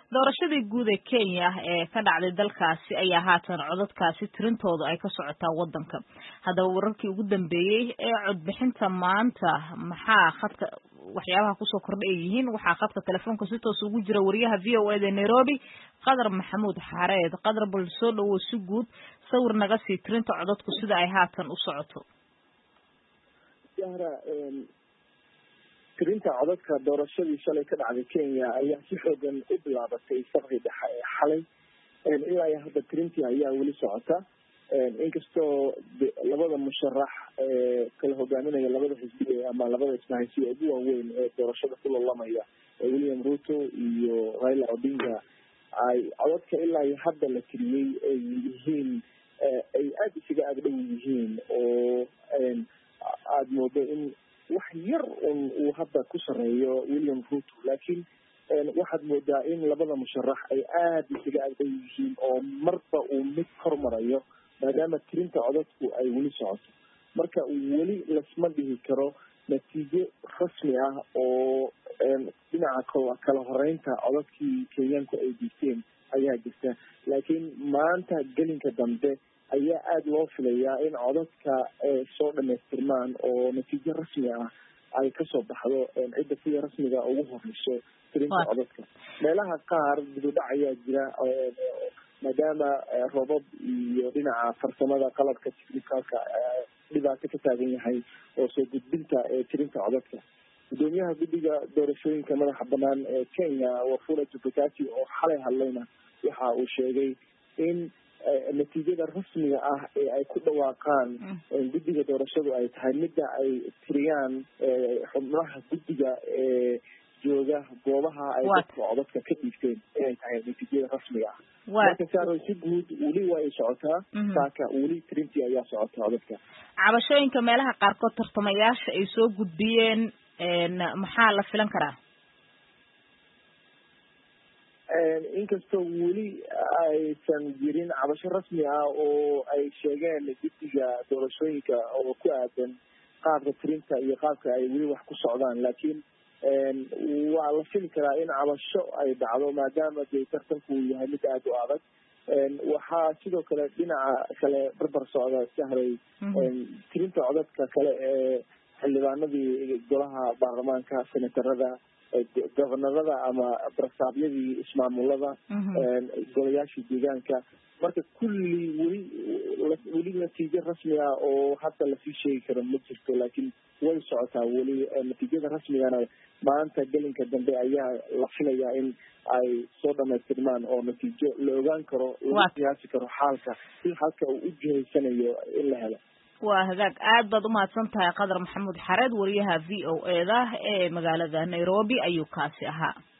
doorashadii guud ee kenya ee ka dhacday dalkaasi ayaa haatan codadkaasi tirintooda ay ka socotaa waddanka haddaba wararkii ugu dambeeyey ee codbixinta maanta maxaa khadka waxyaabaha kusoo kordha ay yihiin waxaa khadka telefoonka si toos ugu jira wariyaha v o eda nairobi qadar maxamuud xareed qadar bal soo dhawow si guud sawir naga sii tirinta codadku sida ay haatan u socoto tirinta codadka doorashadii shalay ka dhacday kenya ayaa si xoogan u bilaabatay sabqii dhexe ee xalay ilaa iyo hadda tirintii ayaa weli socota inkastoo labada musharax ee kala hogaaminaya labada xisbi ama labada ismahaysi ugu waaweyn ee doorashada ku lalamaya william ruto iyo raila odinga ay codadka ilaa iyo hadda la tiriyey ay yihiin ay aada isaga agdhow yihiin oo aada moodo in wax yar un uu hadda ku sareeyo william ruto laakiin waxaad moodaa in labada musharax ay aada isaga agdhow yihiin oo marba uu mid hormarayo maadaama tirinta codadku ay weli socoto marka weli lasma dhihi karo natiijo rasmi ah oo dhinaca kala horeynta codadkii kenyaanku ay diigteen ayaa jirta laakiin maanta gelinka dambe ayaa aada loo filayaa in codadka soo dhamaystirmaan oo natiijo rasmi ah ay kasoo baxdo cidda sida rasmiga ugu horeyso tirinta codadka meelaha qaar dibudhac ayaa jira maadaama robab iyo dhinaca farsamada qalabka technicalka dhibaato ka taagan yahay oo soo gudbinta tirinta codadka gudoomiyaha guddiga doorashooyinka madaxa banaan ee kenya wafula jubakati oo xalay hadlayna waxa uu sheegay in natiijada rasmiga ah ee ay ku dhawaaqaan guddiga doorashadu ay tahay midda ay tiriyaan xubnaha guddiga ee jooga goobaha ay dadka codadka ka dhiigteen inay tahay natiijada rasmiga ah marka saaro si guud weli waa ay socotaa saaka weli tirintii ayaa socota codadka cabashooyinka meelaha qaarkood tartamayaasha ay soo gudbiyeen maxaa la filan karaa inkastoo weli aysan jirin cabasho rasmi ah oo ay sheegeen guddiga doorashooyinka oo ku aadan qaabka tirinta iyo qaabka ay weli wax ku socdaan laakiin waa la fili karaa in cabasho ay dhacdo maadaama dee tartanku uu yahay mid aada u adag waxaa sidoo kale dhinaca kale barbar socda sahray tirinta codadka kale ee xildhibaanadii golaha baarlamaanka senatarada gobonarada ama barasaabyadii ismaamulada golayaashii deegaanka marka kulli weli weli natiijo rasmi ah oo hadda lasii sheegi karo ma jirto laakiin way socotaa weli natiijada rasmigana maanta gelinka dambe ayaa la filayaa in ay soo dhamaystirmaan oo natiijo la ogaan karo lagu qiyaasi karo xaalka si halka uu u jihaysanayo in la helo waa hagaag aad baad umahadsan tahay qadar maxamuud xareed wariyaha v o e da ee magaalada nairobi ayuu kaasi ahaa